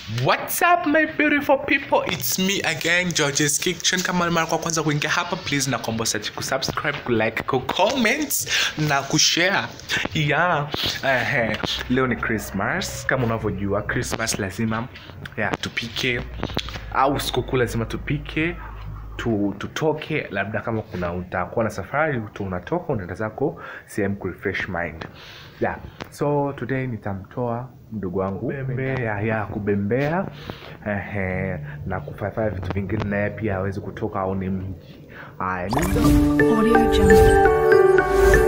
What's up my beautiful people? It's me again George's Kitchen. Kama ni mara kwa kwanza kuingia hapa, please nakuomba usiache kusubscribe, kulike, kucomment na kushare. Yeah. Eh, leo ni Christmas. Kama unavyojua Christmas lazima yeah, tupike au sikukuu lazima tupike tu, tutoke labda kama kuna utakuwa na safari tu unatoka unaenda zako sehemu kurefresh mind yeah. so today nitamtoa mdogo wangu kubembea ya kubembea ehe, na kufanya vitu vingine naye pia awezi kutoka au ni mji haya ni- Audio Jungle.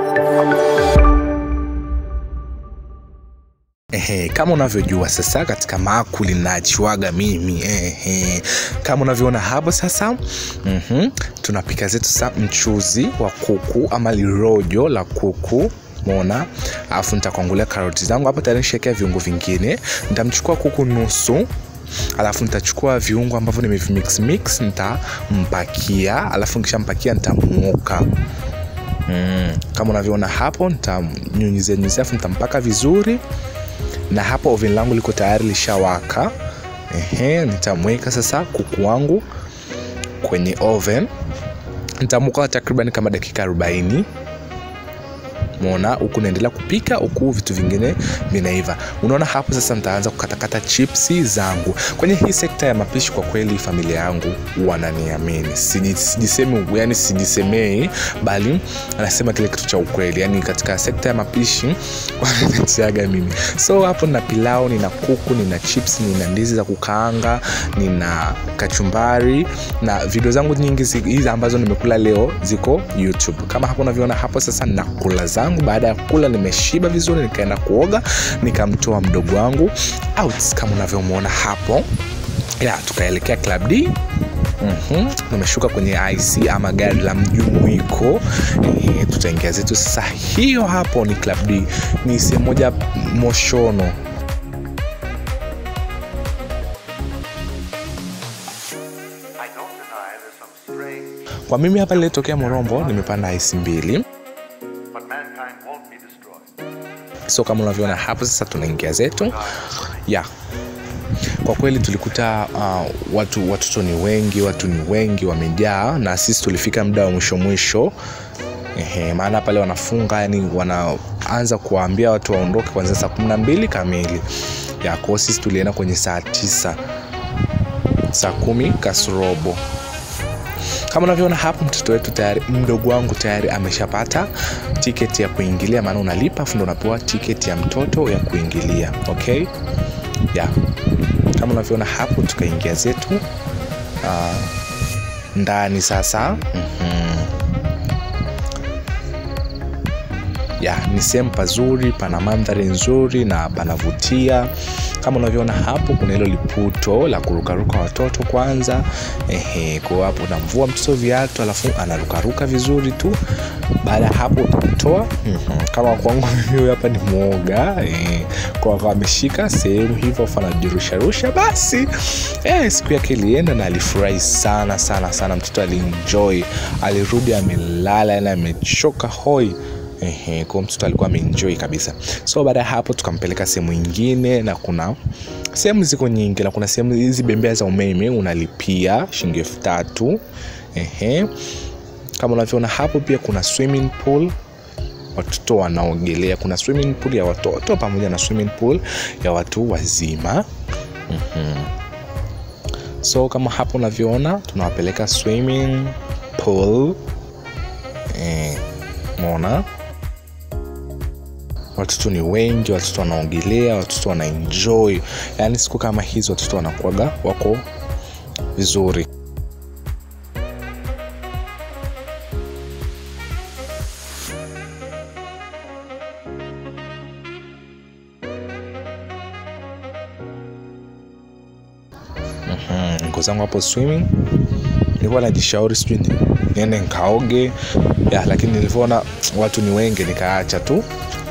Ehe, kama unavyojua sasa katika maakuli nachiwaga mimi ehe. Kama unavyoona hapo sasa mm tunapika zetu sasa mchuzi wa kuku ama lirojo la kuku mona alafu nitakwangulia karoti zangu hapo tayari nishawekea viungo vingine nitamchukua kuku nusu alafu nitachukua viungo ambavyo nimevimix mix nitampakia alafu nikishampakia nitamuoka mm. kama unavyoona hapo nitamnyunyizia nyunyizia alafu nitampaka vizuri na hapo oven langu liko tayari lishawaka ehe nitamweka sasa kuku wangu kwenye oven nitamuka takriban kama dakika 40 mona huku naendelea kupika huku vitu vingine vinaiva unaona hapo sasa nitaanza kukatakata chipsi zangu kwenye hii sekta ya mapishi kwa kweli familia yangu wananiamini Siji- sijisemi yani sijisemei bali anasema kile kitu cha ukweli yani katika sekta ya mapishi wananiaga mimi so hapo nina pilau nina kuku nina chips nina ndizi za kukaanga nina kachumbari na video zangu nyingi zi- hizi ambazo nimekula leo ziko youtube kama hapo unavyoona hapo sasa nakula zangu baada ya kula nimeshiba vizuri nikaenda kuoga nikamtoa mdogo wangu out kama unavyomwona hapo ya tukaelekea club d Mm-hmm. nimeshuka kwenye ic ama gari la mjumuiko e, tutaingia zetu sasa hiyo hapo ni club d ni sehemu moja moshono I don't deny there's some strange, kwa mimi hapa nilitokea morombo nimepanda ic mbili but mankind won't be destroyed. so kama unavyoona hapo sasa tunaingia zetu ya kwa kweli tulikuta uh, watu watoto ni wengi watu ni wengi wamejaa na sisi tulifika muda wa mwisho mwisho Ehe, maana pale wanafunga yani wanaanza kuwaambia watu waondoke kwanzia saa kumi na mbili kamili ya kwao sisi tulienda kwenye saa tisa saa kumi kasrobo kama unavyoona hapo mtoto wetu tayari mdogo wangu tayari ameshapata tiketi ya kuingilia maana unalipa afu ndo unapewa tiketi ya mtoto ya kuingilia okay ya kama unavyoona hapo tukaingia zetu uh, ndani sasa mm-hmm. ya ni sehemu pazuri pana mandhari nzuri na panavutia kama unavyoona hapo kuna hilo liputo la kurukaruka watoto kwanza ehe kwa hapo unamvua mtoto viatu alafu anarukaruka vizuri tu baada ya hapo utamtoa mm-hmm. kama kwangu mimi huyu hapa ni mwoga eh, kwa kwa ameshika sehemu hivyo afu anajirusharusha basi eh, siku yake ilienda na alifurahi sana sana sana mtoto alienjoy alirudi amelala yani amechoka hoi Ehe, kwa mtoto alikuwa ameenjoy kabisa so baada ya hapo tukampeleka sehemu ingine na kuna sehemu ziko nyingi na kuna sehemu hizi bembea za umeme unalipia shilingi elfu tatu Ehe. kama unavyoona hapo pia kuna swimming pool watoto wanaogelea kuna swimming pool ya watoto pamoja na swimming pool ya watu wazima mm-hmm. so kama hapo unavyoona tunawapeleka swimming pool eh, mona watoto ni wengi watoto wanaogelea watoto wanaenjoy yaani siku kama hizi watoto wanakuaga wako vizuri Mhm, niko zangu hapo swimming nilikuwa najishauri sijui ni- niende nkaoge ya lakini nilivyoona watu ni wengi nikaacha tu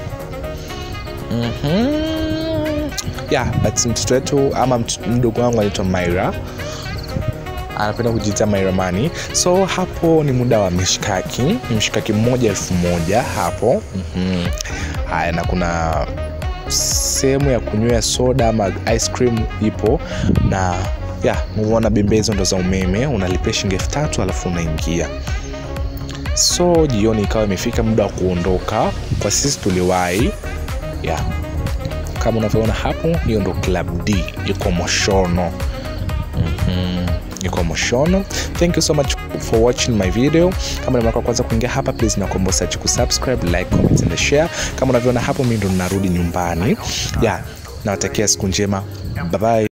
mm-hmm. ya but mtoto wetu ama mtoto- mdogo wangu anaitwa maira anapenda kujiita mairamani so hapo ni muda wa mishkaki mshikaki mmoja elfu moja hapo mm-hmm. haya na kuna sehemu ya kunywea soda ama ice cream ipo na ya umeona bembezo ndo za umeme unalipia shilingi elfu tatu alafu unaingia so jioni ikawa imefika muda wa kuondoka kwa sisi tuliwahi ya kama unavyoona hapo hiyo ndo club d iko moshono mm-hmm. iko moshono thank you so much for watching my video kama ni mara ya kwanza kuingia hapa please nakuomba usiache kusubscribe like comment and share kama unavyoona hapo mi ndo ninarudi nyumbani ya nawatakia siku njema bye bye